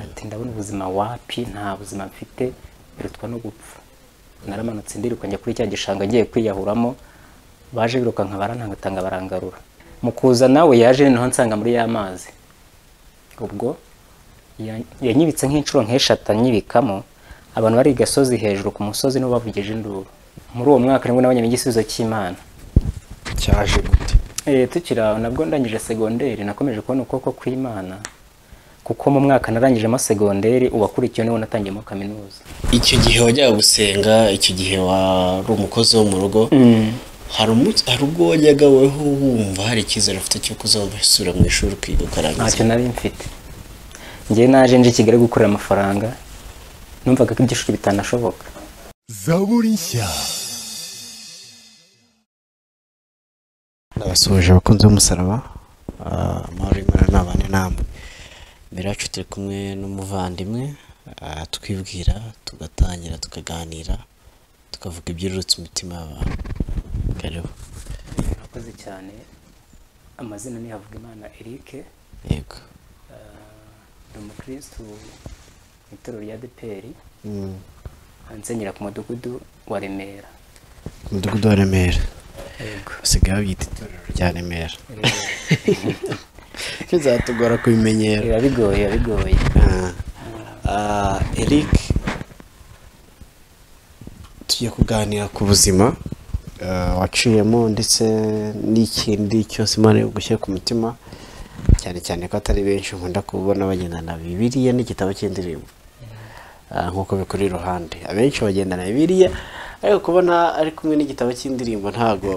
ati ndabona ubuzima wapi nta buzima mfite birutwa no gupfa naramanutse ndiruka njya kuri cya gishanga ngiye kwiyahuramo baje birukanka barantangatanga barangarura mu kuza nawe yaje noneho nsanga muri ya mazi ubwo ya- yanyibitse nk'inshuro nk'eshatu anyibikamo abantu bari i gasozi hejuru ku musozi nibo bavugije induru muri uwo mwaka nibwo nabonye igisubizo cy'imana cyaje gute Eh, tukiri aho nabwo ndangije segonderi nakomeje kubona ukuboko kw'imana kuko mu mwaka narangijemo segonderi uwakurikiye niwo natangiyemo kaminuza icyo gihe wajyaga gusenga icyo gihe wari umukozi wo mu rugo hari umunsi hari ubwo wajyaga weho wumva hari icyizere ufite cyo kuzasubira mu ishuri ukiga ukarangiza ntacyo nari mfite ngewe naje nje i kigali gukorera amafaranga numvaga ko ibyishuri bitanashoboka zaburi nshya ndabasuhuje abakunzi b'umusaraba Ah, amahoro y'imana n'abane namwe imbere yacu turi kumwe n'umuvandimwe ah, twibwira tugatangira tukaganira tukavuga ibyururutse imitima y'abantu karibu murakoze cyane amazina ni Havugimana Eric yego ni umukirisitu mu itorero rya deperi ansengera ku mudugudu wa remera ku mudugudu wa remera yego basigaye babyita itorero rya remera bizatugora kubimenyera biba bigoye biba bigoye Ah, Ah, Eric tugiye kuganira ku buzima ah, waciyemo ndetse n'ikindi cyose imana gushyira ku mutima cyane cyane ko atari benshi nkunda kubona bagendana na bibiliya n'igitabo cy'indirimbo Ah, nk'uko bikuri iruhande abenshi bagendana na bibiliya ariko kubona ari kumwe n'igitabo cy'indirimbo ntago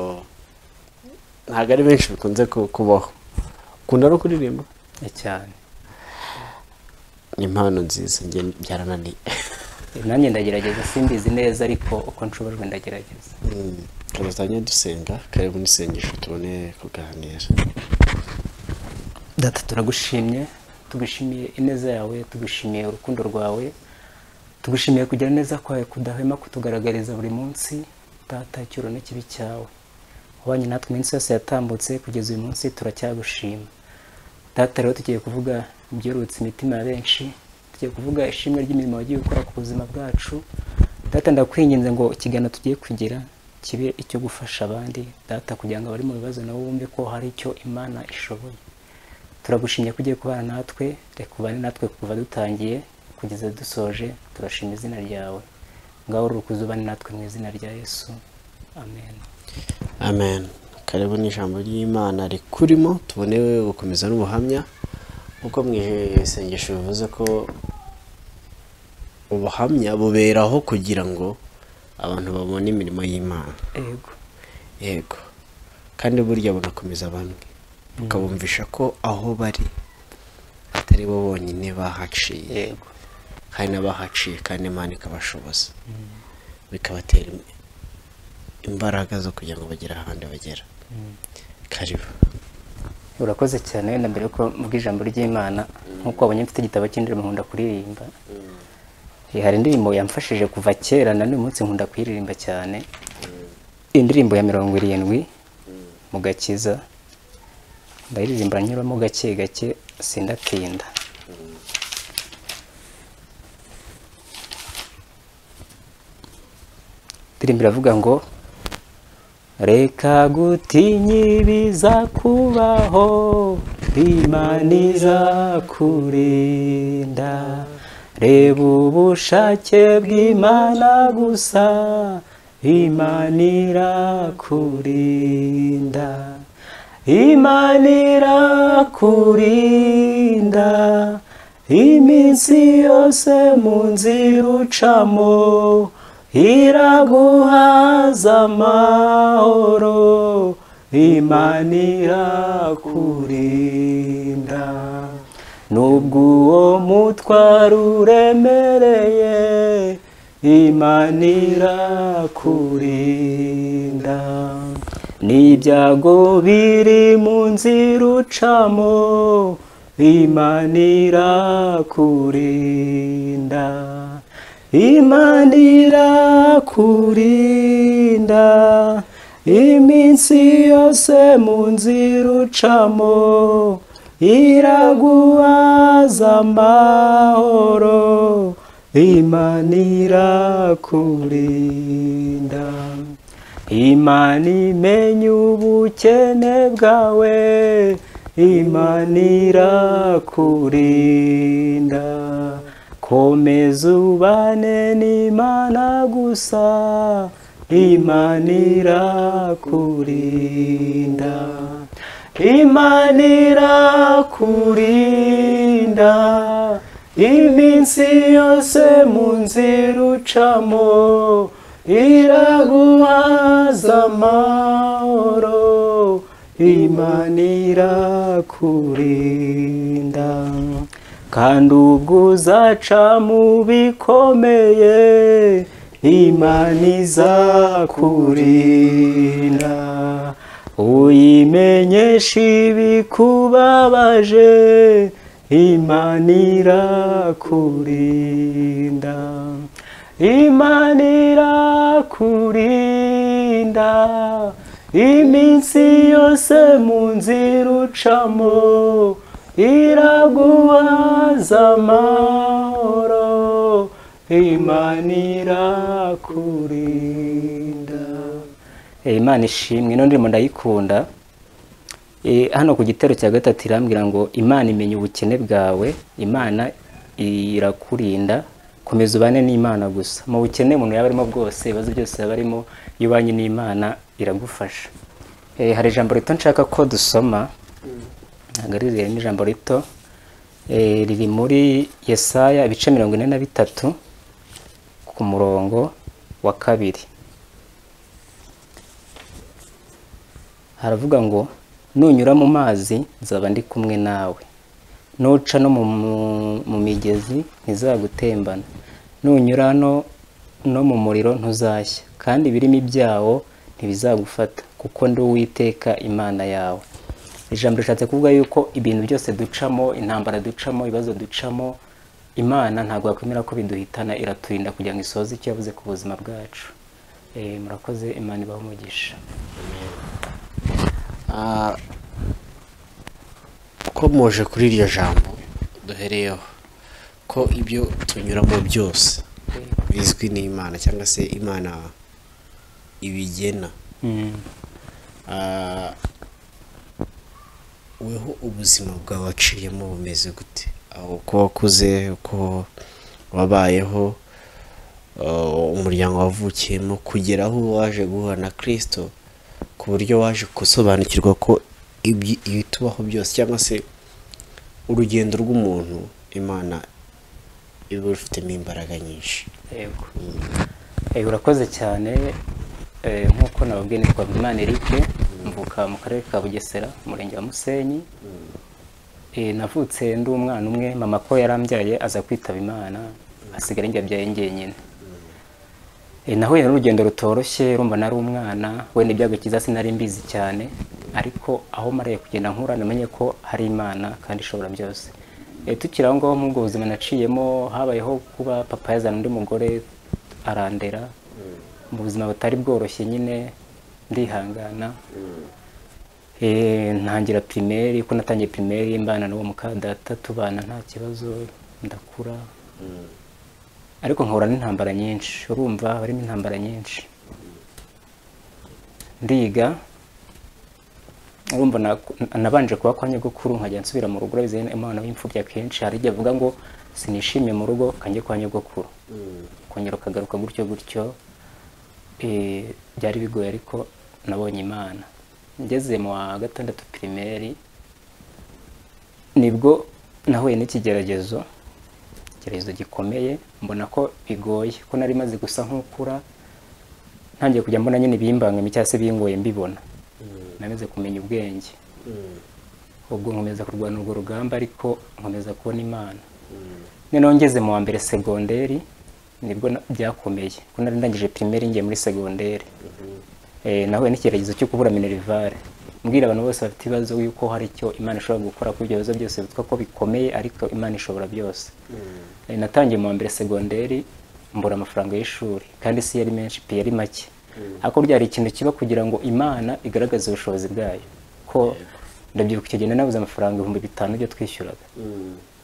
ntago ari benshi bikunze ku- kubaho ukunda no kuririmba Eh, cyane ni impano nziza njye byarananiye Eh, nanjye ndagerageza simbizi neza ariko uko nshobojwe ndagerageza tuzajya dusenga karibu n'isengesho tubone kuganira data turagushimye tugushimiye ineza yawe tugushimiye urukundo rwawe tugushimiye kugira neza kwawe kudahwema kutugaragariza buri munsi data icyuro n'ikibi cyawe wabanye natwe iminsi yose yatambutse kugeza uyu munsi turacyagushima data rero tugiye kuvuga ibyerurutse imitima ya benshi tugiye kuvuga ishimwe ry'imirimo wagiye gukora ku buzima bwacu data ndakwinginze ngo ikiganiro tugiye kugira kibe icyo gufasha abandi data kugira ngo abari mu bibazo nabo bumve ko hari icyo imana ishoboye turagushimye ko ugiye kubana natwe reka ubane natwe kuva dutangiye kugeza dusoje turashima izina ryawe ngaho rukuzi ubane natwe mu izina rya yesu amen amen karibu n'ijambo ry'imana rikurimo tubone gukomeza n'ubuhamya kuko mu isengesho bivuze ko ubuhamya buberaho kugira ngo abantu babone imirimo y'imana ego yego kandi burya bunakomeza bamwe bukabumvisha ko aho bari atari bo bonyine bahaciye yego hari n'abahaciye kandi Imana ikabashoboza bikabatera im- imbaraga zo kugira ngo bagere ahandi bagera karibu urakoze cyane wenda mbere yuko mvuga ijambo ry'imana nk'uko wabonye mfite igitabo cy'indirimbo nkunda kuririmba Eh, hari indirimbo yamfashije kuva kera na n'uyu munsi nkunda kuyiririmba cyane indirimbo ya mirongo irindwi mu gakiza ndayiririmbira nyuramo gake gake sindatinda indirimbo iravuga ngo reka gutinya ibizakubaho imana izakurinda reba ubushake bw'imana gusa imana irakurinda imana irakurinda iminsi yose mu nzira ucamo iraguhaza amahoro imana irakurinda nubwo uwo mutwaro uremereye imana irakurinda n'ibyago biri mu nzira ucamo imana irakurinda imana irakurinda iminsi yose mu nzira ucamo iraguhaza amahoro imana irakurinda imana imenya ubukene bwawe imana irakurinda komeza ubane n'imana gusa imana irakurinda imana irakurinda iminsi yose mu nzira ucamo iraguhaza amahoro imana irakurinda kandi ubwo uzaca mu bikomeye imana izakurinda uyimenyesha ibikubabaje imana irakurinda imana irakurinda iminsi yose mu nzira ucamo iraguhaza amahoro imana irakurinda Eh, imana ishimwe none ndimo ndayikunda Eh, hano ku gitero cya gatatu irambwira ngo imana imenya ubukene bwawe imana irakurinda komeza ubane n'imana gusa mu bukene umuntu yaba arimo bwose ibibazo byose yaba arimo iyo ubanye n'imana iragufasha Eh, hari ijambo rito nshaka ko dusoma ntabwo ari rirerire ni ijambo rito Eh, riri muri yesaya ibice mirongo ine na bitatu ku murongo wa kabiri haravuga ngo nunyura mu mazi nzaba ndi kumwe nawe nuca no mu- mu- mu migezi ntizagutembana nunyura no no mu muriro ntuzashya kandi ibirimi byawo ntibizagufata kuko ndi uwiteka imana yawe ijambo rishatse kuvuga yuko ibintu byose ducamo intambara ducamo ibibazo ducamo imana ntabwo yakwemera ko biduhitana iraturinda kugira ngo isoze icyo yavuze ku buzima bwacu Eh, murakoze imana ibahe umugisha Ah, ukomoje kuri iryo jambo duhereyeho ko ibyo tunyuramo byose bizwi n'imana cyangwa se imana ibigena Mm. Ah, weho ubuzima bwawe waciyemo bumeze gute aho uko wakuze uko wabayeho ah, umuryango wavukiyemo kugera aho waje guhura na kirisito ku buryo waje gusobanukirwa ko ibyi- ibitubaho byose cyangwa se urugendo rw'umuntu imana iba rufitemo imbaraga nyinshi yego Eh, urakoze cyane Eh, nk'uko nababwiye nitwa Imana Eric mvuka mu karere ka Bugesera umurenge wa Musenyi Eh, navutse ndi umwana umwe mama ko yarambyaye aza kwitaba Imana asigara njyabyaye njyenyine Eh, nahuye n'urugendo rutoroshye rumva nari umwana wenda ibyago cyiza sinari mbizi cyane ariko aho mariye kugenda nkura namenye ko hari imana kandi ishobora byose Eh, tukiri aho ngaho muri ubwo buzima naciyemo habayeho kuba papa yazana undi mugore arandera mu buzima butari bworoshye nyine ndihangana Eh, ntangira pirimeri ko natangiye pirimeri mbana n'uwo mukadata tubana nta kibazo ndakura ariko nkahura n'intambara nyinshi urumva harimo intambara nyinshi ndiga urumva naku- nabanje kuba kwa nyogokuru nkajya nsubira mu rugo urabizi imana w'imfubyi akenshi hari igihe avuga ngo sinishimye mu rugo kanjye kwa nyogokuru kongera ukagaruka gutyo gutyo eh, byari bigoye ariko nabonye imana ngeze mu wa gatandatu pirimeri nibwo nahuye n'ikigeragezo igitekerezo gikomeye mbona ko bigoye ko nari maze gusa nk'ukura ntangiye kujya mbona nyine ibimbangamiye cyangwa se bingoye mbibona namaze kumenya ubwenge ubwo nkomeza kurwana urwo rugamba ariko nkomeza kubona imana noneho ngeze mu wa mbere segonderi nibwo na- byakomeye ko nari ndangije pirimeri ngiye muri segonderi Eh, nahuye n'icyerekezo cyo kubura minerivare mbwira abantu bose bafite ibibazo yuko hari icyo imana ishobora gukora kuri ibyo bibazo byose bitwa ko bikomeye ariko imana ishobora byose Eh, natangiye mu wa mbere segonderi mbura amafaranga y'ishuri kandi si yari menshi pe yari make ariko ryari ikintu kiba kugira ngo imana igaragaze ubushobozi bwayo ko ndabyibuka icyo gihe nabuze amafaranga ibihumbi bitanu byo twishyuraga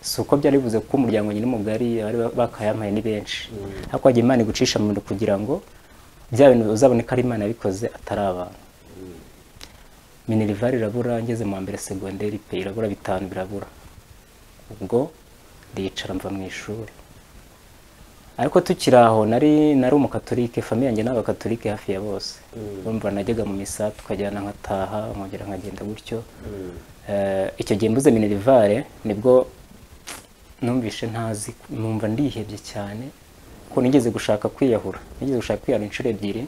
si uko byari bivuze ko umuryango nyine mugari bari bakayampaye ni benshi ariko wagiye imana igucisha mu bintu kugira ngo bya bintu uzabone ko ari imana yabikoze atari abantu minerivare irabura ngeze mu wa mbere segonderi pe irabura bitanu birabura ubwo ndicara mva mu ishuri ariko tukiri aho nari nari umukatolike famiye yanjye ni abakatolike hafi ya bose urumva najyaga mu misa tukajyana nkataha nkongera nkagenda gutyo Eh, icyo gihe mbuze minerivare nibwo numvishe ntazi numva ndihebye cyane ko nigeze gushaka kwiyahura nigeze gushaka kwiyahura inshuro ebyiri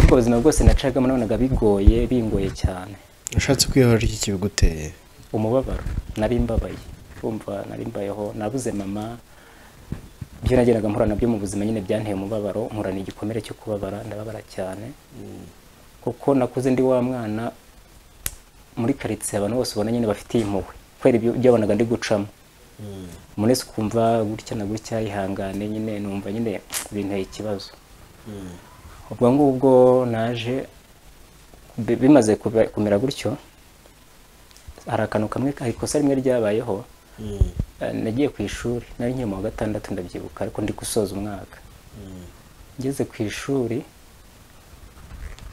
ubwo buzima bwose nacagamo nabonaga bigoye bingoye cyane ushatse kwihora iki kibiguteye umubabaro nari mbabaye urumva nari mbayeho nabuze mama ibyo nagendaga mpura nabyo mu buzima nyine byanteye umubabaro nkurana igikomere cyo kubabara ndababara cyane kuko nakuze ndi wa mwana muri karitsiye abantu bose ubona nyine bafitiye impuhwe kubera ibyo ibyo wabonaga ndi gucamo umuntu wese ukumva gutya na gutya yihangane nyine numva nyine binteye ikibazo ubwo ngubwo naje bi- bimaze kuba- kumera gutyo hari akantu kamwe hari ikosa rimwe ryabayeho Eh, nagiye ku ishuri nari nkiri mu wa gatandatu ndabyibuka ariko ndi gusoza umwaka ngeze ku ishuri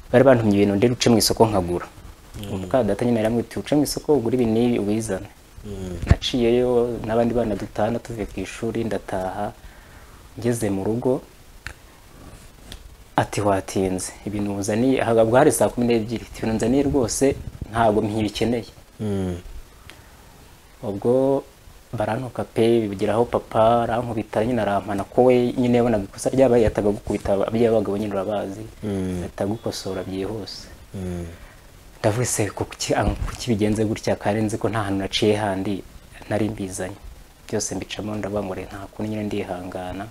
bari bantumye ibintu ndera uce mu isoko nkagura muka data nyine yaramwita uce mu isoko ugura ibi n'ibi ubizane naciyeyo n'abandi bana dutana tuvuye ku ishuri ndataha ngeze mu rugo ati watinze ibintu uzaniye ahagabwa hari saa kumi n'ebyiri ati ibintu nzaniye rwose ntabwo mpibikeneye ubwo barantuka pe bigeraho papa arankubita nyine arampana ko we nyine yabonaga ikosa ryabaye yataga gukubita ababyeyi b'abagabo nyine urabazi ahita agukosora byihuse ndavuga se kuki ah, kuki bigenze gutya kandi nzi ko nta hantu naciye handi nari mbizanye byose mbicamo ndabangure nta kuntu nyine ndihangana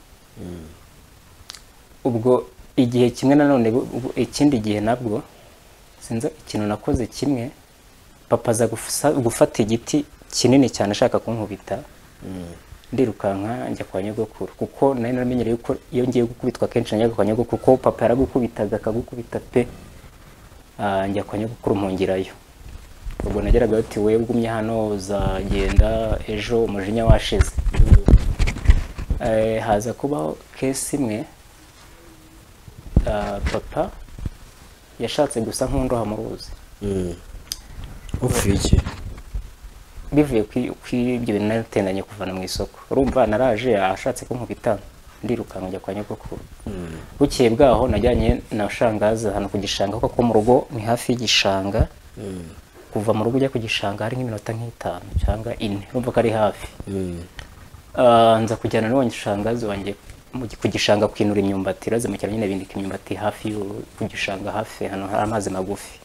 ubwo igihe kimwe nanone bu- bu- ikindi gihe nabwo sinzi ikintu nakoze kimwe papa aza gufusa- gufata igiti kinini cyane ashaka kunkubita ndirukanka njya kwa nyogokuru kuko nari naramenyereye yuko iyo ngiye gukubitwa kenshi najyaga kwa nyogokuru kuko papa yaragukubitaga akagukubita pe Ah, njya kwa nyogokuru mpungirayo ubwo nageragayo ati we ugumye hano uzagenda ejo umujinya washize Eh, haza kubaho kesi imwe ah, papa yashatse gusa nk'undoha mu ruzi upfuye iki bivuye kuri ibyo bintu narutendanye kuvana mu isoko urumva naraje ashatse kunkubita ndirukanka njya kwa nyogokuru bukeye bwaho najyanye na shangaza hano ku gishanga kuko mu rugo ni hafi y'igishanga kuva mu rugo ujya ku gishanga hari nk'iminota nk'itanu cyangwa ine urumva ko ari hafi Ah, nza kujyana n'uwo shangazi wanjye mu gi- ku gishanga kwinura imyumbati razimukira nyine bindika imyumbati hafi y'u- ku gishanga hafi hano hari amazi magufi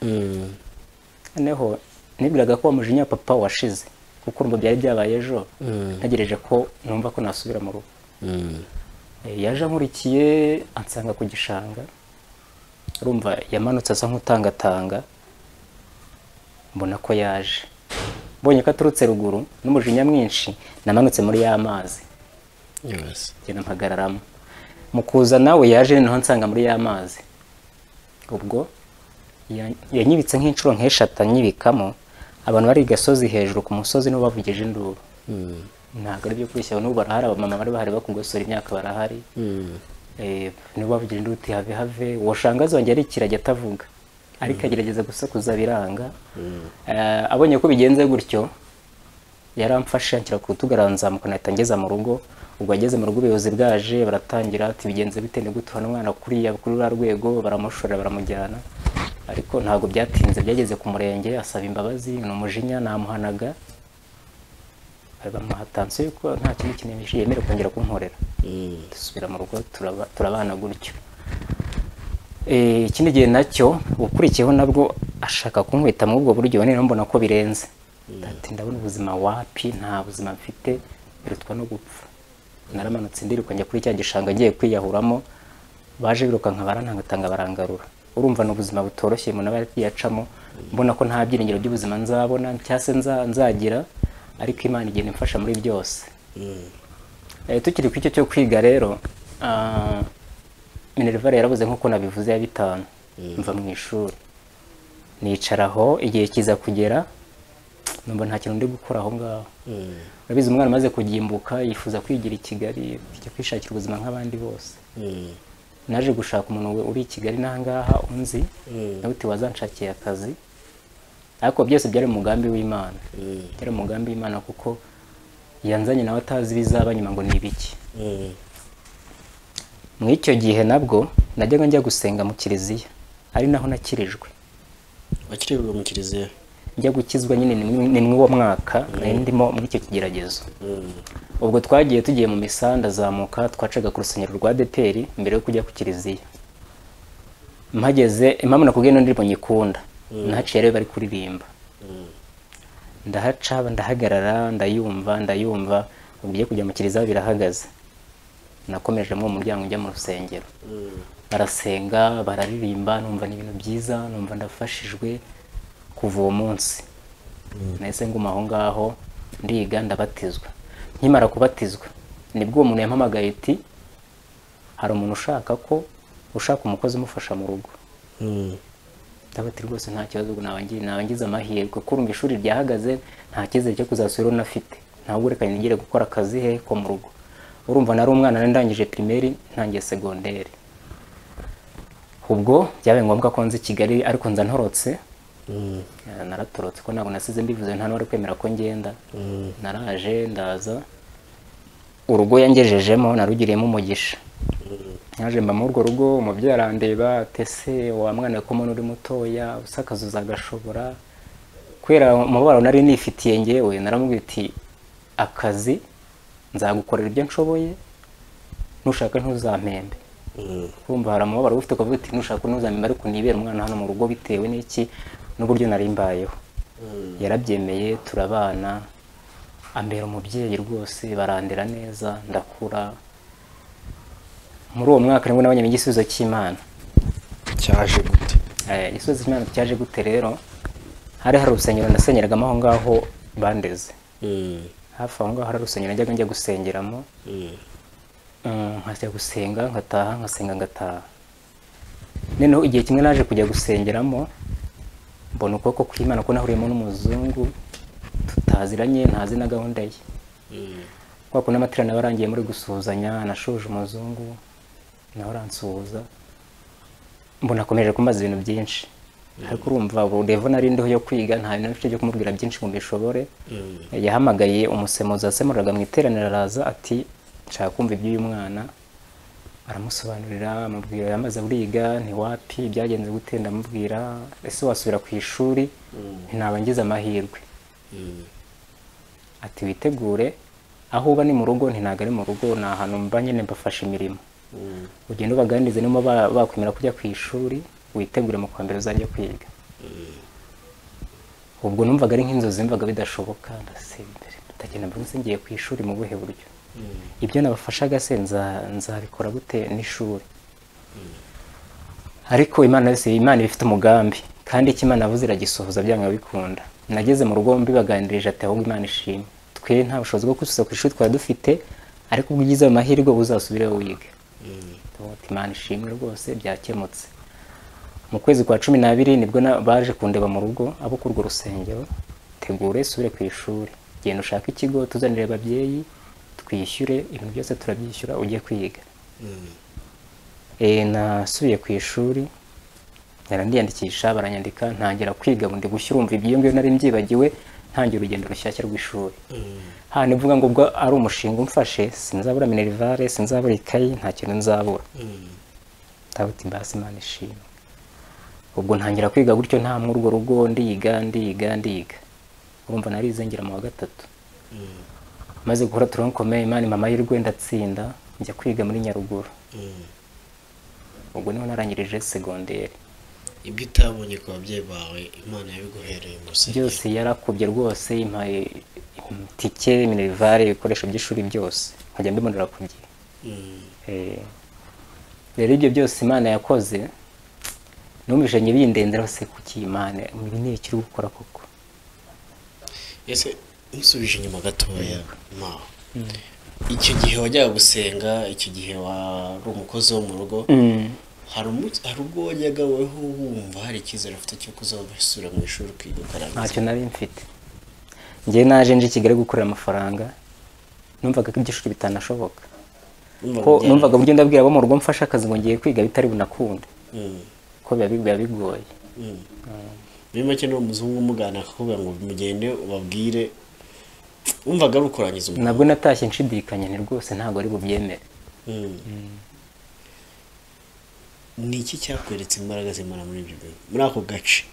noneho nibwiraga ko wa mujinya wa papa washize kuko urumva byari byabaye ejo ntegereje ko numva ko nasubira mu rugo Eh, yaje ankurikiye ansanga ku gishanga urumva yamanutse asa nk'utangatanga mbona ko yaje mbonye ko aturutse ruguru n'umujinya mwinshi namanutse muri ya mazi yose ngenda mpagararamo mu kuza nawe yaje noneho nsanga muri ya mazi ubwo ya- yanyibitse nk'inshuro nk'eshatu anyibikamo abantu bari i gasozi hejuru ku musozi nibo bavugije induru ntabwo ari byo kureshya n'ubu barahari abamama bari bahari bakugosora imyaka barahari Eh, nibo bavugira induru uti have have uwo shangazi wanjye arikirajya atavuga ariko agerageza gusakuza biranga Eh, abonye ko bigenze gutyo yaramfashe anshyira ku rutugu aranzamuka nahita ngeza mu rugo ubwo ageze mu rugo ubuyobozi bwaje baratangira ati bigenze bite ni gute uhana umwana kuriya kuri ruriya rwego baramushorera baramujyana ariko ntabwo byatinze byageze ku murenge asaba imbabazi ni umujinya namuhanaga bamuha tansiyo yuko nta kindi kintu yemerewe kongera kunkorera dusubira mu rugo turaba- turabana gutyo Eh, ikindi gihe nacyo ukurikiyeho nabwo ashaka kunkubita muri ubwo buryo none rero mbona ko birenze ati ndabona ubuzima wapi nta buzima mfite birutwa no gupfa naramanutse ndiruka njya kuri cya gishanga ngiye kwiyahuramo baje birukanka barantangatanga barangarura urumva ni ubuzima butoroshye umuntu aba yacamo mbona ko nta byiringiro by'ubuzima nzabona cyangwa se nza- nzagira ariko imana igenda imfasha muri byose Eh, tukiri ku icyo cyo kwiga rero ah, minerivare yarabuze nk'uko nabivuze ya bitanu mva mu ishuri nicara aho igihe kiza kugera numva nta kintu ndi gukora aho ngaho urabizi umwana umaze kugimbuka yifuza kwigira i kigali kujya kwishakira ubuzima nk'abandi bose Mm. naje gushaka umuntu we- uri i kigali n'ahangaha unzi Mm. nawe uti wazanshakira akazi ariko byose byari mu mugambi w'imana Mm. byari mu mugambi w'imana kuko yanzanye nawe atazi ibizaba nyuma ngo ni ibiki Mm. mu icyo gihe nabwo najyaga njya gusenga mu kiliziya ari naho nakirijwe wakirebwa mu kiliziya njya gukizwa nyine ni mw- ni mw'uwo mwaka nari ndimo muri icyo kigeragezo ubwo twagiye tugiye mu misa ndazamuka twacaga ku rusengero rwa deperi mbere yo kujya ku kiliziya mpageze impamvu nakubwiye ni ndirimbo nyikunda nahaciye rero bari kuririmba ndahaca ndahagarara ndayumva ndayumva ubwo ugiye kujya mu kiliziya birahagaze nakomeje muri uwo muryango njya mu rusengero barasenga bararirimba numva ni ibintu byiza numva ndafashijwe kuva uwo munsi nahise nguma aho ngaho ndiga ndabatizwa nkimara kubatizwa nibwo uwo muntu yampamagaye iti hari umuntu ushaka ko ushaka umukozi umufasha mu rugo Mm. ndabati rwose nta kibazo ubwo naba ngi- naba ngize amahirwe kuko urumva ishuri ryahagaze nta cyizere cyo kuzasubira unafite ntabwo ureka nigire gukora akazi he ko mu rugo urumva nari umwana nari ndangije pirimeri ntangiye segonderi ubwo byabaye ngombwa ko nzi i kigali ariko nza ntorotse Eh, naratorotse ko ntabwo nasize mbivuze nta n'uwari kwemera ko ngenda naraje ndaza urugo yangejejemo narugiriyemo umugisha naje mba muri urwo rugo umubyeyi arandeba tese wa mwana ko umuntu uri mutoya usakazuza agashobora kubera umubabaro nari nifitiye ngewe naramubwira iti akazi nzagukorera ibyo nshoboye nushaka ntuzampembe kumva hari umubabaro ufite ukavuga uti nushaka ntuzamembe ariko nibera umwana hano mu rugo bitewe n'iki n'uburyo nari mbayeho yarabyemeye turabana ambera umubyeyi rwose barandera neza ndakura muri uwo mwaka nibwo nabonye igisubizo cy'imana cyaje gute Eh, igisubizo cy'imana cyaje gute rero hari hari urusengero nasengeragamo aho ngaho bandeze Mm. hafi aho ngaho hari urusengero najyaga njya gusengeramo Mm. Mm, nkajya gusenga nkataha nkasenga ngataha noneho igihe kimwe naje kujya gusengeramo mbona ukuboko kw'imana ko nahuriyemo n'umuzungu tutaziranye ntazi na gahunda ye Mm. kubera ko n'amaterano aba arangiye muri gusuhuzanya nashoje umuzungu nawe aransuhuza mbona akomeje kumbaza ibintu byinshi ariko urumva ubu nari ndiho yo kwiga nta bintu byo kumubwira byinshi ngo mbishobore Mm. yahamagaye umusemuzi wasemuriraga mu iteraniro araza ati nshaka kumva iby'uyu mwana aramusobanurira amubwira yamaze buriga ntiwapi byagenze gute ndamubwira ese wasubira ku ishuri naba ngize amahirwe Mm. ati witegure aho uba ni mu rugo ntabwo ari mu rugo ni ahantu mba nyine mbafasha imirimo Mm. ugenda ubaganirize niba ba- bakwemera kujya ku ishuri witegure mu kwambere uzajya kwiga ubwo numvaga ari nk'inzozi mvaga bidashoboka ndasembere ndagenda mbona se ngiye ku ishuri mu buhe buryo ibyo nabafashaga se nza- nzabikora gute n'ishuri ariko imana yose imana iba ifite umugambi kandi icyo imana yavuze iragisohoza byanga bikunda nageze mu rugo mbibaganirije ati ahubwo imana ishimwe twe nta bushobozi bwo kwisubiza ku ishuri twari dufite ariko ubwo ugize ayo mahirwe uba uzasubireho wiga Ndavuga ati, imana ishimwe rwose byakemutse mu kwezi kwa cumi n'abiri nibwo na- baje kundeba mu rugo abo kurwo rusengero tegure usubire ku ishuri genda ushake ikigo tuzanire ababyeyi twishyure ibintu byose turabyishyura ujye kwiga Eh, nasubiye ku ishuri barandiyandikisha baranyandika ntangira kwiga ngo ndi gushya urumva ibyo ngibyo nari mbyibagiwe ntangira urugendo rushyashya rw'ishuri hano ivuga ngo ubwo ari umushinga umfashe sinzabura minerivare sinzabura ikayi nta kintu nzabura ndabuti mbasi imana ishimwe ubwo ntangira kwiga gutyo nta muri urwo rugo ndiga ndiga ndiga urumva narize ngira mu wa gatatu maze gukora turonkomeye imana imama y'urwe ndatsinda njya kwiga muri nyaruguru ubwo niho narangirije segonderi ibyo utabonye ku babyeyi bawe imana yabiguhereye mu rusengero byose yarakubye rwose impaye tike minerivare ibikoresho by'ishuri byose nkajya mbibonera ku gihe Mm. Eh, rero ibyo byose imana yakoze numvise njye bindendera se kuki imana ibi ni ikiri gukora koko ese musubije inyuma gatoya ma icyo gihe wajyaga gusenga icyo gihe wari umukozi wo mu rugo hari umunsi hari ubwo wajyaga weho wumva hari icyizere ufite cyo kuzabasura mu ishuri ukiga ukarangiza ntacyo nari mfite njyewe naje nje i kigali gukorera amafaranga numvaga ko iby'ishuri bitanashoboka Numvaga ko ujyana- numvaga uburyo ndabwira abo mu rugo mfasha akazi ngo ngiye kwiga bitari bunakunde Mm, ko biba bi- biba bigoye mm. muri make ni umuzungu umugana akakubwira ngo mugende ubabwire wumvaga rukurangiza umuntu nabwo natashye nshidikanya ni rwose ntabwo ari bubyemere Mm. ni iki cyakweretse imbaraga z'imana muri ibyo bintu muri ako gace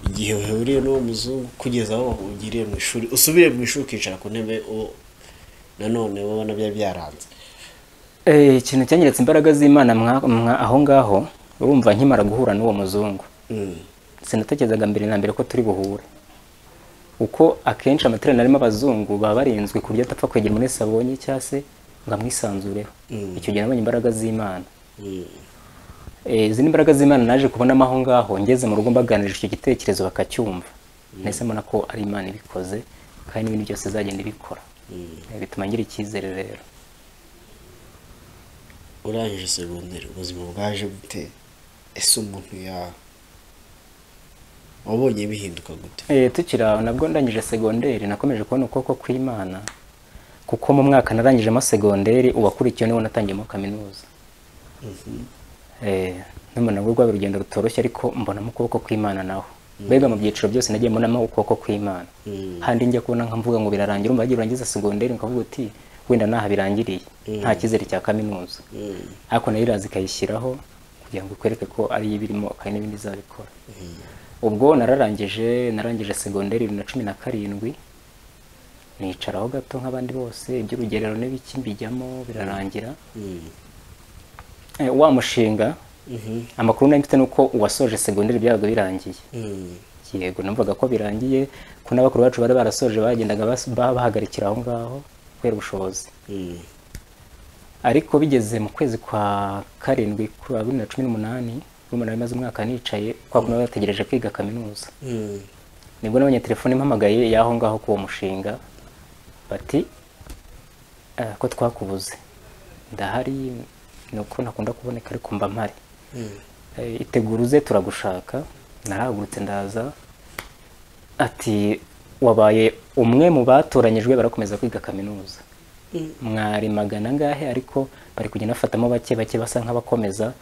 igihe uhuriye n'uwo muzungu kugeza aho ugiriye mu ishuri usubire mu ishuri ukicara ku ntebe uwo nanone wowe na byari byaranze Eh, ikintu cyanyeretse imbaraga z'imana mwa- mwa- aho ngaho urumva nkimara guhura n'uwo muzungu Mm. sinatekerezaga mbere na mbere ko turi buhure uko akenshi amateraniro arimo abazungu baba barinzwe ku buryo atapfa kwegera muri sabonye cyangwa se ngo amwisanzureho Mm. icyo gihe nabonye imbaraga z'imana Mm. Eh, izi ni imbaraga z'imana naje kubonamo aho ngaho ngeze mu rugo mbaganirije icyo gitekerezo bakacyumva ndetse mbona ko ari imana ibikoze kandi n'ibindi byose izagenda ibikora Mm. Eh, bituma ngira icyizere rero urangije segonderi ubuzima bwaje gute ese umuntu ya wabonye bihinduka gute Eh, tukiri aho nabwo ndangije segonderi nakomeje kubona ukuboko kw'imana kuko mu mwaka narangijemo segonderi uwakurikiye niwo natangiyemo kaminuza Eh, n'umuntu we rwaba urugendo rutoroshye ariko mbonamo ukuboko kw'imana naho mbega mu byiciro byose nagiye mbonamo ukuboko kw'imana Mm. handi njya kubona nkamvuga ngo birarangira umva wagiye urangiza segonderi ukavuga uti wenda naha birangiriye Mm. nta cyizere cya kaminuza Mm. ariko nayo iraza ikayishyiraho kugira ngo ikwereke ko ari yo ibirimo kandi n'ibindi izabikora ubwo nararangije narangije segonderi bibiri na cumi na karindwi nicaraho gato nk'abandi bose iby'urugerero n'ibiki mbijyamo birarangira Mm. Eh, wa mushinga Mhm. amakuru nari mfite ni uko uwasoje segonderi byabaga birangiye Mm. yego numvaga ko birangiye ko n'abakuru bacu bari barasoje bagendaga bas- ba- bahagarikira aho ngaho kubera ubushobozi Mm. ariko bigeze mu kwezi kwa karindwi kwa bibiri na cumi n'umunani urumva nari maze umwaka nicaye kwa kumwe bategereje kwiga kaminuza Mm. nibwo nabonye telefone impamagaye y'aho ngaho k'uwo mushinga bati "Eh, ko twakubuze ndahari ni uko ntakunda kuboneka ariko mba mpari Mm. Eh, itegura uze turagushaka narahagurutse ndaza ati wabaye umwe mu batoranyijwe barakomeza kwiga kaminuza mwari magana angahe ariko bari kugenda bafatamo bake bake basa nk'abakomeza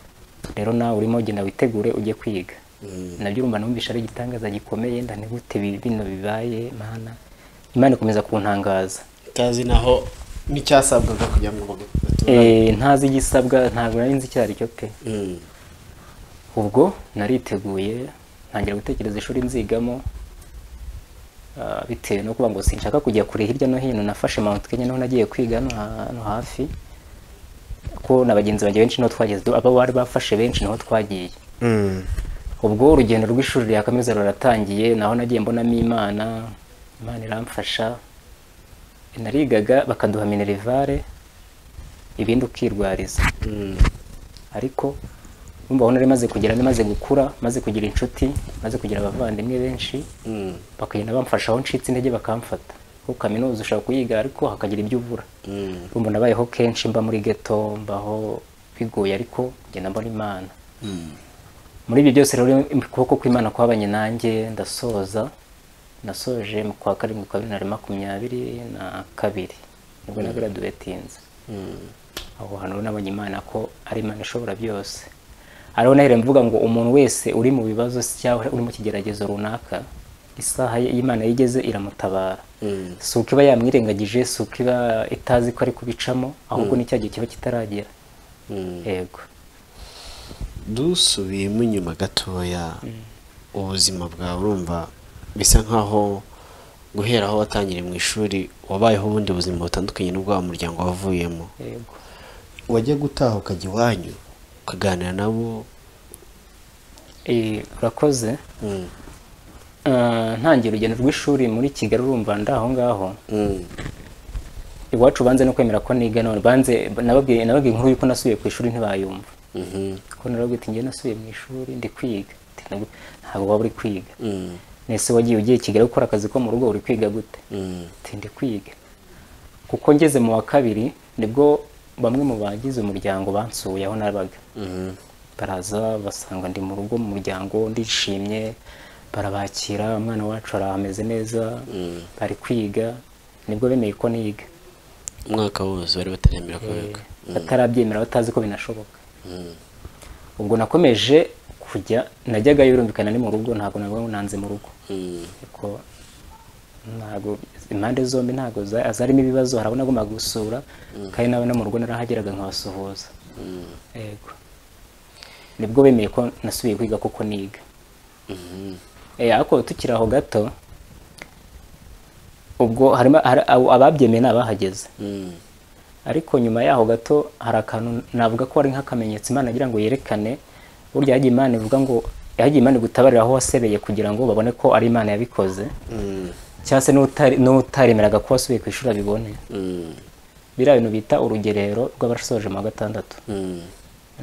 rero nawe urimo genda witegure ujye kwiga Mm. nabyo urumva numvisha ari igitangaza gikomeye ndanigute bino bibaye mana imana ikomeza kuntangaza utazi naho n'icyasabwaga kugira ngo batura Eh, ntazi igisabwa ntabwo nari nzi icyo ari cyo pe ubwo nariteguye ntangira gutekereza ishuri nzigamo ah, bitewe no kuba ngo sinshaka kujya kure hirya no hino nafashe mount kenya niho nagiye kwiga hano ha- hano hafi ko na bagenzi banjye benshi niho twageze abo bari bafashe benshi niho twagiye ubwo urugendo rw'ishuri rya kaminuza ruratangiye naho nagiye mbonamo imana imana iramfasha narigaga bakaduha minerivare ibindi ukirwariza ariko urumva aho nari maze kugera nari maze gukura maze kugira inshuti maze kugira abavandimwe benshi bakagenda bamfasha aho ncitse intege bakamfata kuko kaminuza ushobora kuyiga ariko hakagira ibyo ubura urumva nabayeho kenshi mba muri geto mbaho bigoye ariko ngenda mbona imana muri ibyo byose rero ukuboko kw'imana kwabanye nanjye ndasoza nasoje mu kwa karindwi kwa bibiri na makumyabiri na kabiri nibwo nagaraduwetinze aho hantu rero nabonye imana ko ari imana ishobora byose ariho nahera mvuga ngo umuntu wese uri mu bibazo se cyangwa uri mu kigeragezo runaka isaha ye- y'imana yigeze iramutabara si uko iba yamwirengagije si uko iba itazi ko ari kubicamo ahubwo ni cya gihe kiba kitaragera yego dusubiyemo inyuma gatoya ubuzima bwawe urumva bisa nkaho guhera aho watangiriye mu ishuri wabayeho ubundi buzima butandukanye n'ubwa wa muryango wavuyemo yego wajya gutaha ukajya iwanyu ukaganira nabo Eh, urakoze Mm. Ah, ntangiye urugendo rw'ishuri muri kigali urumva ndi aho ngaho Mm. iwacu banze no kwemera ko niga none banze nababwiye nababwiye inkuru y'uko nasubiye ku ishuri ntibayumva Mhm. ko narabwira ati njyewe nasubiye mu ishuri ndi kwiga Ati, "Ntabwo- ntabwo waba uri kwiga Mm. nese wagiye ugiye i kigali gukora akazi ko mu rugo uri kwiga gute Mm. Ati, ndi kwiga kuko ngeze mu wa kabiri nibwo bamwe mu bagize umuryango bansuye aho nabaga Mhm. baraza basanga ndi mu rugo mu muryango ndishimye barabakira umwana wacu arameze neza bari kwiga nibwo bemeye ko niga umwaka wose bari bataremera ko biga batarabyemera batazi ko binashoboka ubwo nakomeje kujya najyaga yurumvikana ni mu rugo ntabwo nabwo nanze mu rugo Mm. ariko ntabwo impande zombi ntabwo za- zarimo ibibazo harabona agomba gusura kandi nawe no mu rugo narahageraga nkabasuhuza yego nibwo bemeye ko nasubiye kwiga kuko niga Eh, ariko tukiri aho gato ubwo harimo hari- abo- ababyemeye ni abahageze Mm. ariko nyuma yaho gato hari akantu navuga ko ari nk'akamenyetso imana agira ngo yerekane burya yagiye imana ivuga ngo yagiye imana igutabarira aho wasebeye kugira ngo babone ko ari imana yabikoze cyangwa se n'utari- n'utaremeraga ko wasubiye ku ishuri abibone Mm. biriya bintu bita urugerero rw'abasoje mu wa gatandatu Mm.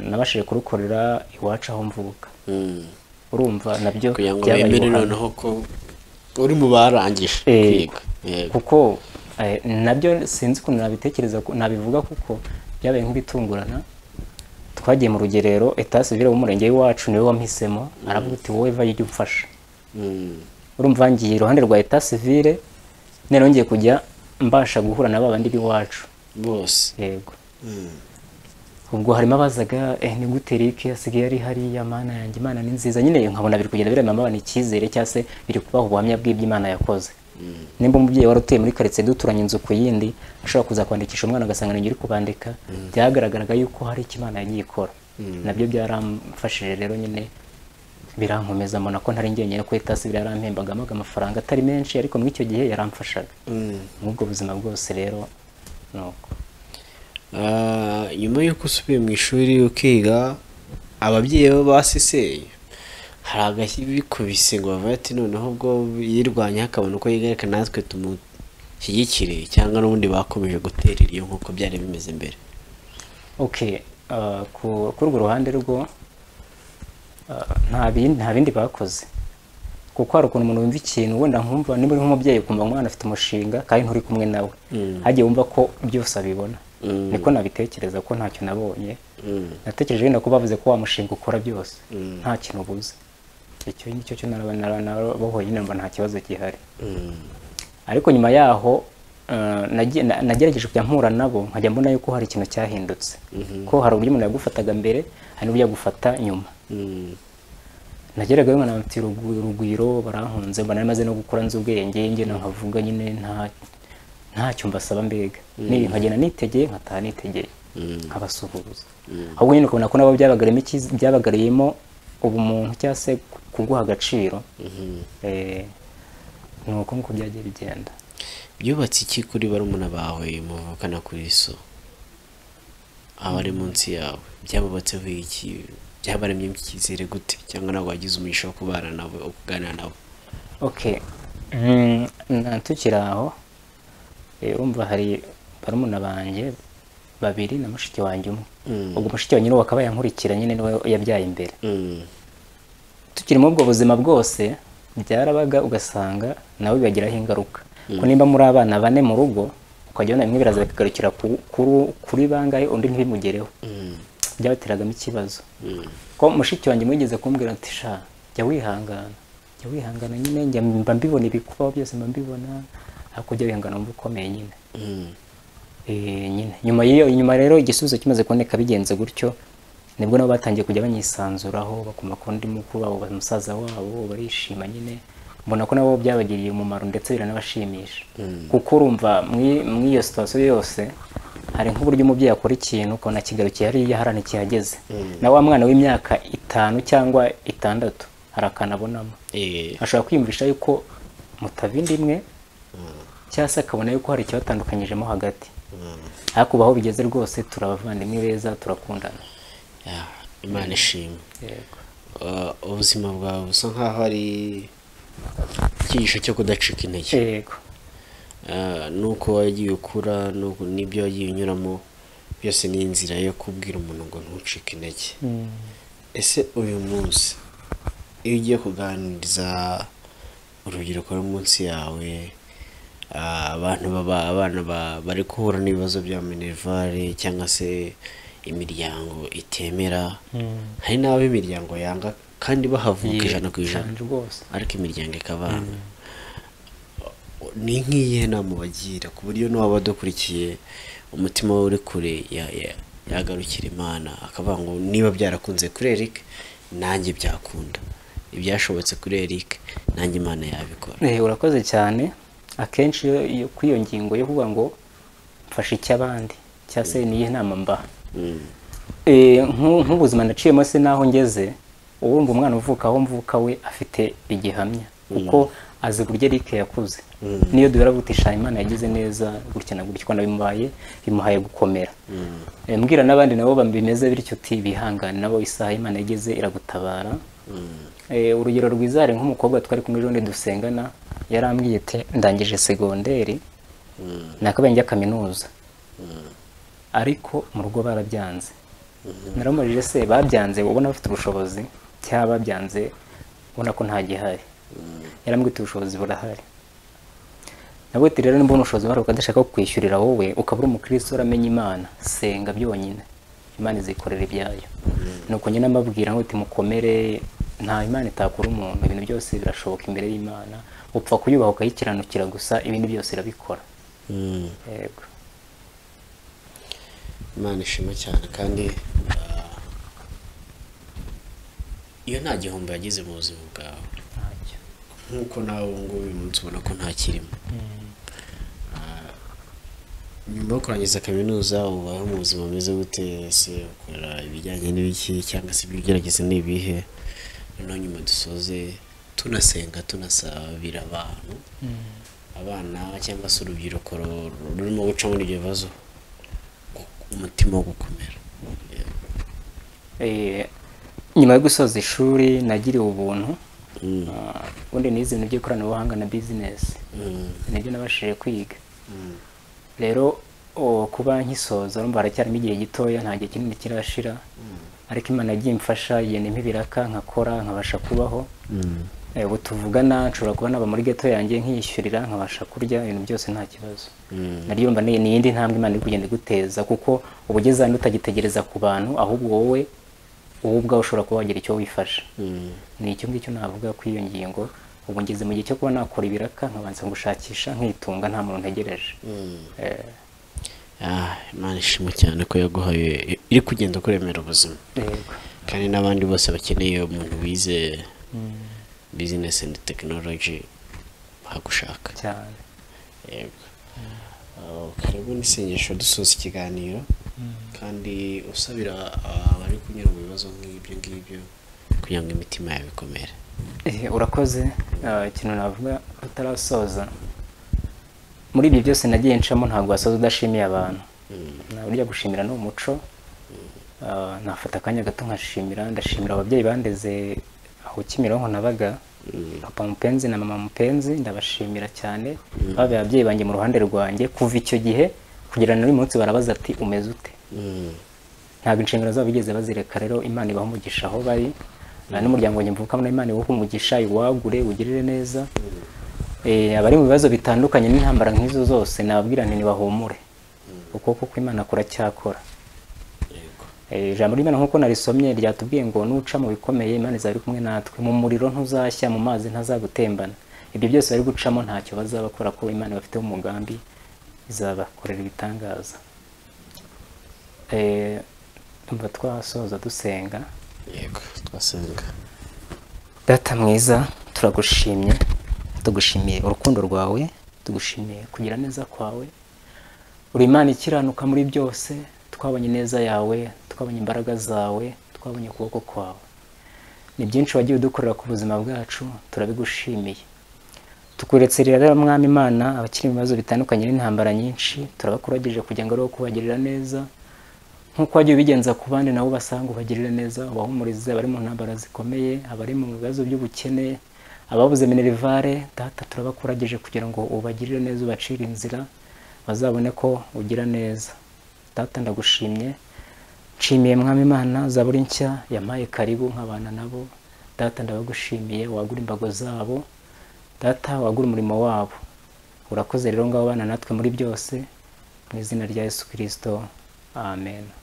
nabashije kurukorera iwacu aho mvuka Mm. urumva nabyo kugira ngo byabaye bemere ubuhamya. noneho ko uri mu barangije Eh, kwiga Yego. kuko eh, nabyo sinzi ukuntu nabitekereza ko- nabivuga kuko byabaye nk'ibitungurana twagiye mu rugerero etat civile w'umurenge w'iwacu niwe wampisemo aravuga uti wowe va ujye umfasha Mm. urumva ngiye iruhande rwa etat civile noneho ngiye kujya mbasha guhura na babandi b'iwacu bose yego ubwo harimo abazaga eh, ni gute Eric asigaye ari hariya mana yanjye imana ni nziza nyine nkabona biri kugenda birema abana icyizere cyangwa se biri kubaha ubuhamya bw'ibyo imana yakoze nimba umubyeyi wari utuye muri karitsiye duturanye inzu ku yindi ashobora kuza kwandikisha umwana agasanga ni njye uri kubandika byagaragaraga yuko hari icyo imana yagiye ikora nabyo byaramfashije rero nyine birankomeza mbona ko ntari njyenyine ko itasi yarampembagamo amafaranga atari menshi ariko muri icyo gihe yaramfashaga nk'ubwo buzima bwose rero ni uko Ah, nyuma y'uko usubiye mu ishuri ukiga ababyeyi bo basiseye hari agakibikubise ngo bavaye ati noneho ubwo yirwanya akabona uko yigarika natwe tumushyigikire cyangwa n'ubundi bakomeje guterera iyo nk'uko byari bimeze mbere ok uh, ku kuri urwo ruhande rwo uh, nta bindi nta bindi bakoze kuko hari ukuntu umuntu wumva ikintu wenda nkumva niba uri nk'umubyeyi ukumva umwana afite umushinga kandi nturi kumwe nawe hagiye wumva ko byose abibona niko nabitekereza ko ntacyo nabonye natekereje wenda ko bavuze ko wa mushinga ukora byose nta kintu ubuze icyo ngicyo cyo naraba- nara- narabohoye nyine mba nta kibazo gihari ariko nyuma yaho eh, nagi- na- nagerageje kujya mpura nabo nkajya mbona yuko hari ikintu cyahindutse ko hari uburyo umuntu yagufataga mbere hari n'uburyo yagufata nyuma Mm. nageraga nkana mfite urugwiro barankunze mba nari maze no gukora nzi ubwenge ngenda nkavuga nyine nta ntacyo mbasaba mbega ni nkagenda nitegeye nkataha nitegeye nkabasuhuza ahubwo nyine ukabona ko nabo byabagariyemo icyiz- byabagariyemo ubumuntu cyangwa se kuguha agaciro Eh, ni uko nguko byagiye bigenda byubatse iki kuri barumuna bawe muvukana kuri so abari munsi yawe byabubatseho iki byabaremyemo icyizere gute cyangwa ntabwo wagize umugisha wo kubana nawe wo kuganira nawe okay Mm, na- tukiri aho eh, urumva hari barumuna banjye babiri na mushiki wanjye umwe ubwo mushiki wanjye niwe wakabaye ankurikira nyine niwe yabyaye imbere Mm. tukiri muri ubwo buzima bwose byarabaga ugasanga nawe bibagiraho ingaruka ko nimba muri abana bane mu rugo ukajya ubona bimwe biraza bikagarukira ku- kuri- kuri bangahe undi ntibimugereho byabateragamo ikibazo ko mushiki wanjye mwigeze kumbwira ati sha jya wihangana jya wihangana nyine njya mba mbibona ibikubaho byose mba mbibona ariko jya wihangana wumva ukomeye nyine Mm. Eh, nyine nyuma y'iyo nyuma rero igisubizo kimaze kuboneka bigenze gutyo nibwo nabo batangiye kujya banyisanzuraho bakuma ku ndi mukuru wabo ba- musaza wabo barishima nyine mbona ko nabo byabagiriye umumaro ndetse biranabashimisha kuko urumva muri muri iyo sitasiyo yose hari nk'uburyo umubyeyi akora ikintu ukabona kigarukiye hariya hari ntikihageze na wa mwana w'imyaka itanu cyangwa itandatu hari akantu abonamo Eh, ashobora kwiyumvisha yuko mutava inda imwe cyangwa se akabona yuko hari ikibatandukanyijemo hagati ariko ubu aho bigeze rwose turabavandimwe beza turakundana yeah, imana ishimwe yego Uh, ubuzima bwawe busa nk'aho ari icyigisho cyo kudacika intege yego Ah, nuko wagiye ukura nuko- n'ibyo wagiye unyuramo byose ni inzira yo kubwira umuntu ngo ntucike intege ese uyu munsi iyo ugiye kuganiriza urubyiruko ruri munsi yawe ah, abantu baba abana ba- bari guhura n'ibibazo bya minerivare cyangwa se imiryango itemera hari n'abo imiryango yanga kandi bahavuka ijana ku ijana cyane rwose ariko imiryango ikabana ni nk'iyihe nama bagira ku buryo n'uwaba adakurikiye umutima we uri kure ya- ya- yagarukira imana akavuga ngo niba byarakunze kuri Eric nanjye byakunda ibyashobotse kuri Eric nanjye imana yabikora Eh, urakoze cyane akenshi iyo- iyo kuri iyo ngingo yo kuvuga ngo mfashe icy'abandi cyangwa se niyo inama mbaha Mm. Eh, nk'u- nk'ubuzima naciyemo se n'aho ngeze uwumva umwana uvuka aho mvuka we afite igihamya kuko azi uburyo Eric yakuze niyo duhera gutisha Imana yagize neza gutya na gutya Imana bimuhaye bimuhaye gukomera Eh, mbwira n'abandi nabo bameze bityo uti bihangane nabo isaha Imana yageze iragutabara Eh, urugero rwiza hari nk'umukobwa twari kumwe ejo dusengana yarambwiye ati ndangije segonderi nakabaye njya kaminuza ariko mu rugo barabyanze naramubajije se babyanze ubona bafite ubushobozi cyangwa babyanze ubona ko nta gihari yarambwita ubushobozi burahari nawe ati rero niba ubona ubushobozi buhari ukadashaka kukwishyurira wowe ukaba uri umukristo uramenya imana senga byonyine imana izikorera ibyayo nuko nyine amabwira ngo mukomere nta imana itakura umuntu ibintu byose birashoboka imbere y'imana upfa kuyubaha ukayikiranukira gusa ibindi byose irabikora Mm. yego imana ishima cyane kandi ah, iyo nta gihombo yagize mu buzima bwawe ntacyo nk'uko nawe ubu ngubu uyu munsi ubona ko nta kirimo Ah, nyuma yo kurangiza kaminuza ubaho mu buzima bumeze gute ese ukora ibijyanye n'ibiki cyangwa se ibigeragezo ni ibihe noneho nyuma dusoze tunasenga tunasabira abantu abana cyangwa se urubyiruko ru- rurimo guca muri ibyo bibazo gu- umutima wo gukomera Eh, nyuma yo gusoza ishuri nagiriwe ubuntu Mm, Ah, ubundi nize ibintu by'ikoranabuhanga na bizinesi mm, nibyo nabashije kwiga mm, rero o, kuba nkisoza urumva haracyarimo igihe gitoya nta gihe kinini kirashira ariko imana yagiye imfasha yenda impa ibiraka nkakora nkabasha kubaho mm. Eh, ubu tuvugana nshobora kuba naba muri geto yanjye nkiyishyurira nkabasha kurya ibintu byose nta kibazo Mm. naryo mba ni iyindi ntambwe imana iri kugenda iguteza kuko uba ugeze ahantu utagitegereza ku bantu ahubwo wowe wowe ubwawe ushobora kuba wagira icyo wifasha Mm. ni icyo ngicyo navuga kuri iyo ngingo ubu ngeze mu gihe cyo kuba nakora ibiraka nkabanza gushakisha nkitunga nta muntu ntegereje Eh, Ah, imana ishima cyane ko yaguhaye iri kugenda kuremera ubuzima yego kandi n'abandi bose bakeneye umuntu wize business and technology bahagushaka cyane yego Ah, karibu n'isengesho dusoza ikiganiro kandi usabira ah, abari kunyura mu bibazo nk'ibyo ngibyo kugira ngo imitima yabo ikomere Eh, urakoze Ah, ikintu navuga tutarasoza muri ibyo byose nagiye ncamo ntabwo wasoza udashimiye abantu nta burya gushimira ni umuco Ah, nafata akanya gato nkashimira ndashimira ababyeyi bandeze aho kimironko nabaga papa mupenzi na mama mupenzi ndabashimira cyane babaye ababyeyi banjye mu ruhande rwanjye kuva icyo gihe kugera n'uyu munsi barabaza ati umeze ute Mm, ntabwo inshingano zabo bigeze bazireka rero imana ibaha umugisha aho bari nta n'umuryango wanjye mvukamo na imana iwuhe umugisha iwagure ugirire neza Eh, abari mu bibazo bitandukanye n'intambara nk'izo zose nababwira nti ntibahumure ukuboko kw'imana kuracyakora yego Eh, ijambo ry'imana nk'uko narisomye ryatubwiye ngo nuca mu bikomeye imana izaba iri kumwe natwe mu muriro ntuzashya mu mazi ntazagutembana ibyo byose bari gucamo ntacyo bazaba bakora kuko imana bafiteho umugambi izabakorera ibitangaza Eh, tumva twasoza dusenga yego twasenga data mwiza turagushimye tugushimiye urukundo rwawe tugushimiye kugira neza kwawe uri imana ikiranuka muri byose twabonye neza yawe twabonye imbaraga zawe twabonye ukuboko kwawe ni byinshi wagiye udukorera ku buzima bwacu turabigushimiye tukuretse rero mwami imana abakiri mu bibazo bitandukanye n'intambara nyinshi turabakurageje kugira ngo ariho kubagirira neza nk'uko wagiye ubigenza ku bandi nabo basanga ubagirire neza ubahumurize abari mu ntambara zikomeye abari mu bibazo by'ubukene ababuze minerivare data turabakurageje kugira ngo ubagirire neza ubacire inzira bazabone ko ugira neza data ndagushimye nshimiye mwami imana za buri nshya yampaye karibu nk'abana nabo data ndabagushimiye wagura imbago zabo data wagura umurimo wabo urakoze rero ngabo bana natwe muri byose mu izina rya yesu kirisito amen